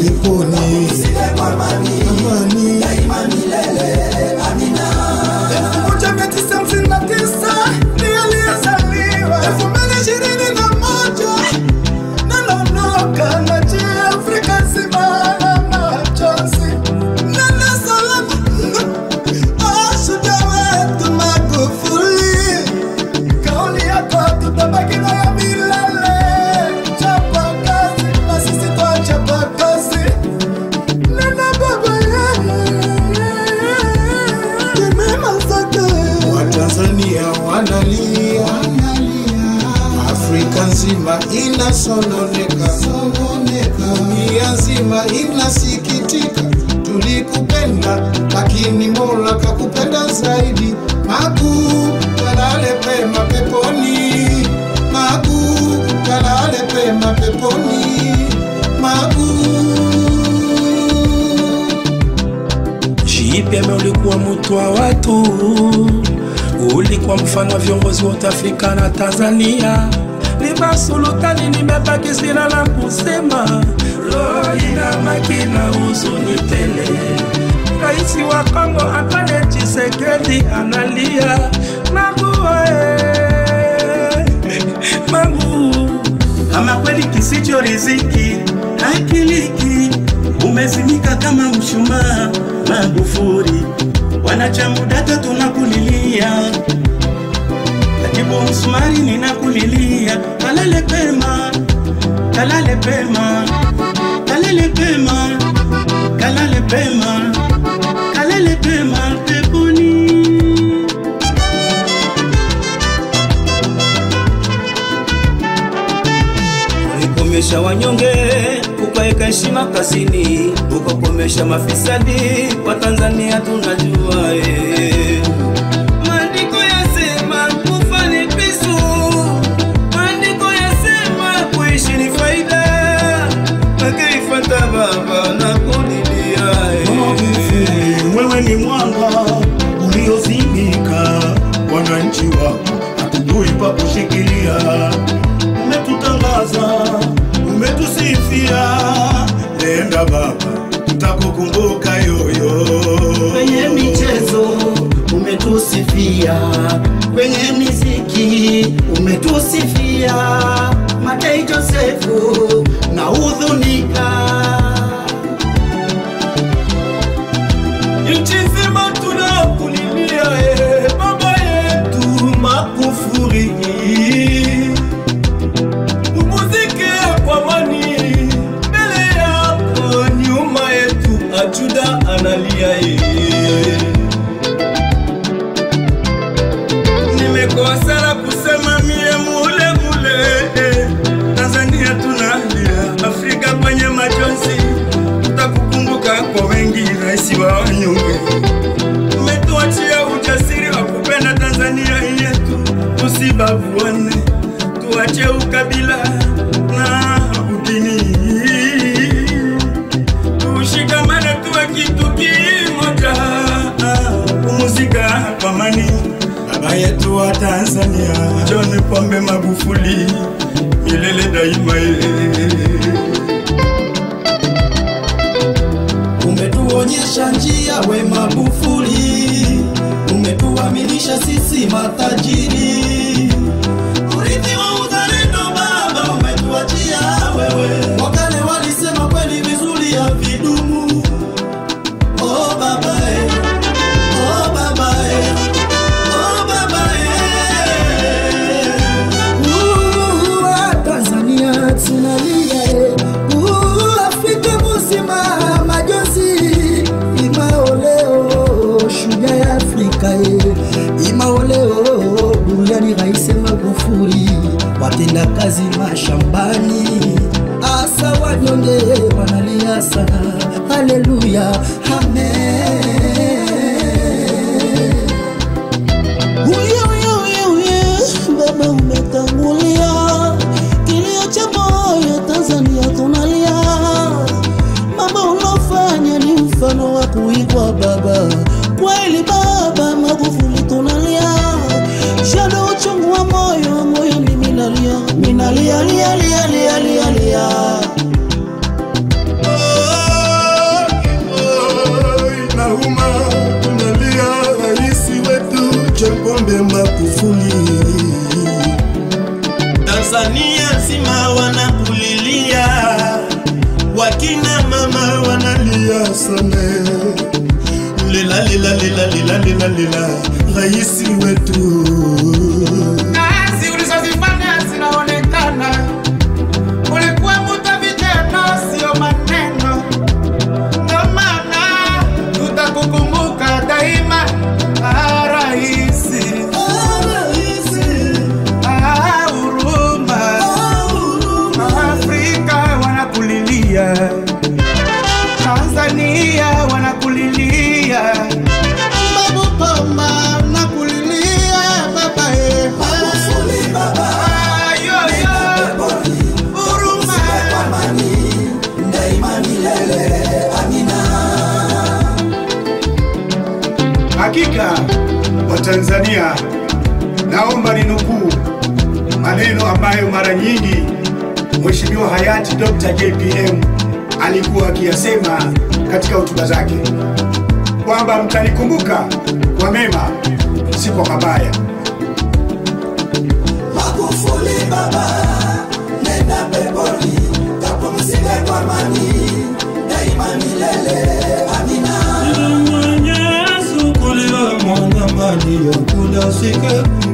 peponi amani Elfu moja mia tisa hamsini na tisa ndiye aliyezaliwa. Elfu mbili ishirini na moja nanaondoka na nchi ya Afrika nzima na machozi. Nenda salama, ah, shujaa wetu Magufuli. Kauli yako tutabaki nayo milele. Chapa kazi na sisi twachapa kazi. Nenda baba mema zake watanzania wanalia afrika nzima inasononeka dunia nzima inasikitika tulikupenda lakini mola kakupenda zaidi magu kalale pema peponi magu kalale pema peponi magu JPM ulikuwa mtu wa watu, ulikuwa mfano wa viongozi wote Afrika na Tanzania. Lima sultani, nimebaki sina la kusema, roho ina makina huzuni tele. Rais wa Kongo Antoine Tshisekedi analia Magu, eh, Magu kama kweli kisicho riziki hakiliki, umezimika kama mshumaa Magufuli, wanachama data tunakulilia, katibu msumari ninakulilia, kalale pema, kalale pema, kalale pema, kalale pema, kalale pema peponi. ulikomesha wanyonge ukaweka heshima kazini, ukakomesha mafisadi wa Tanzania tunajua eh. Maandiko yasema kufa ni pisu, maandiko yasema kuishi ni faida, akiifata baba na kulilia eh. wewe ni mwanga uliozimika, wananchi wako hatujui pa kushikilia. Umetutangaza, umetusifia, nenda baba, tutakukumbuka yoyo. kwenye michezo umetusifia, kwenye miziki umetusifia, Matei Josefu na hudhunika nchi nzima tunakulilia eh, baba yetu Magufuli, upumzike kwa amani mbele yako, nyuma yetu ajuda analia eh. Nimekosa la kusema mie mule mule eh. Tanzania tunalia, Afrika kwenye machozi, tutakukumbuka kwa wengi, rais wa wanyonge. Umetuachia ujasiri wa kupenda Tanzania yetu, tusibaguane, tuache ukabila na udini, tushikamane, tuwe kitu kimoja, pumzika kwa amani baba yetu wa Tanzania John Pombe Magufuli milele daima eh. umetuonyesha njia we Magufuli, umetuaminisha sisi matajiri, urithi wa uzalendo baba umetuachia wewe. Wakale walisema kweli vizuri ya vidumu. Oh baba eh, oh baba eh, oh baba eh. Uh, Tanzania tunalia eh. Uh, Afrika mzima majonzi imaoleo shujaa ya Afrika eh. imaoleo duniani rais Magufuli watenda kazi mashambani asa wanyonge wanalia sana haleluya amen Uye, uye, uye, uye, baba umetangulia, kilio cha moyo Tanzania tunalia. Mambo unofanya ni mfano wa kuigwa baba, kweli baba Magufuli tunalia, shado uchungu wa moyo, moyo ni minalia, minalia, lia, lia, lia, lia, lia. Oh, kina mama wanalia sana lila lila lila lila lila lila raisi wetu kazi ulizozifanya zinaonekana. Ulikuwa mtu wa vitendo, sio maneno. Ndio maana tutakukumbuka daima, ah, raisi. Ah, huruma. Afrika wanakulilia, Tanzania wanakulilia, Babu Poma nakulilia baba ye. Ah, yo, yo. Huruma. Hakika Watanzania, naomba ninukuu maneno ambayo mara nyingi Mheshimiwa hayati Dr. JPM alikuwa akiyasema katika hotuba zake kwamba mtanikumbuka kwa mema, si kwa mabaya. Magufuli baba, nenda peponi, kapumzike kwa amani, daima milele. Amina. Mwenyezi kulila mwana mali ya kula sike